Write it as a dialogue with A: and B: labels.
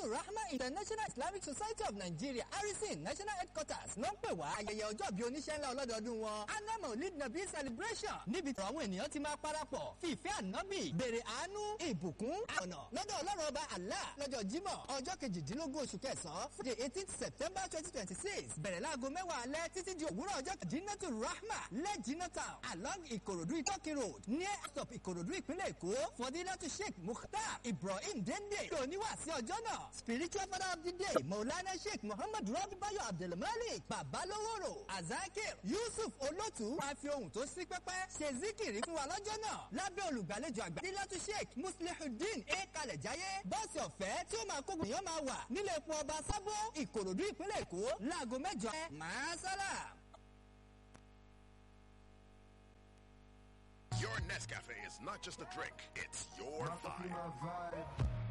A: Jamiu Rahma International Islamic Society of Nigeria Harrison National Headquarters ló ń pè wá ayẹyẹ ọjọ́ bíi oníṣẹ́ ńlá ọlọ́dọọdún wọn anna maulid nabi celebration níbi tí àwọn ènìyàn ti máa parapọ̀ fìfẹ́ ànábì bèrè àánú ìbùkún ọ̀nà lọ́dọ̀ ọlọ́run ọba Allah lọ́jọ́ jímọ̀ ọjọ́ kejìdínlógún oṣù kẹsàn-án friday eighteen september twenty twenty six bẹ̀rẹ̀ láago mẹ́wàá alẹ́ títí di òwúrọ̀ ọjọ́ kejìdínlẹ́tù rahma lẹ́jìnà town along ìkòròdú ìtọ́kì road ní stop ìkòròdú ìpínlẹ̀ èkó fọdílẹ́tù sheikh mukhtar ibrahim dende lóníwà sí ọjọ́ náà spiritual father of the day maulana sheikh muhammad rabi bayo abdulmalik babaloworo azakir yusuf olótù máa fi ohun tó sí pẹ́pẹ́ ṣe zikiri fún wa lọ́jọ́ náà lábẹ́ olùgbàlejò àgbà dílátù sheikh muslihudeen e kalẹ̀ jáyé bọ́ọ̀sì ọ̀fẹ́ tí ó máa kó gbìyànjú máa wà nílé epo ọba sábó ìkòròdú ìpínlẹ̀ èkó láago mẹ́jọ máa sálà.
B: Your Nescafe is not just a drink, it's your vibe.
C: My vibe.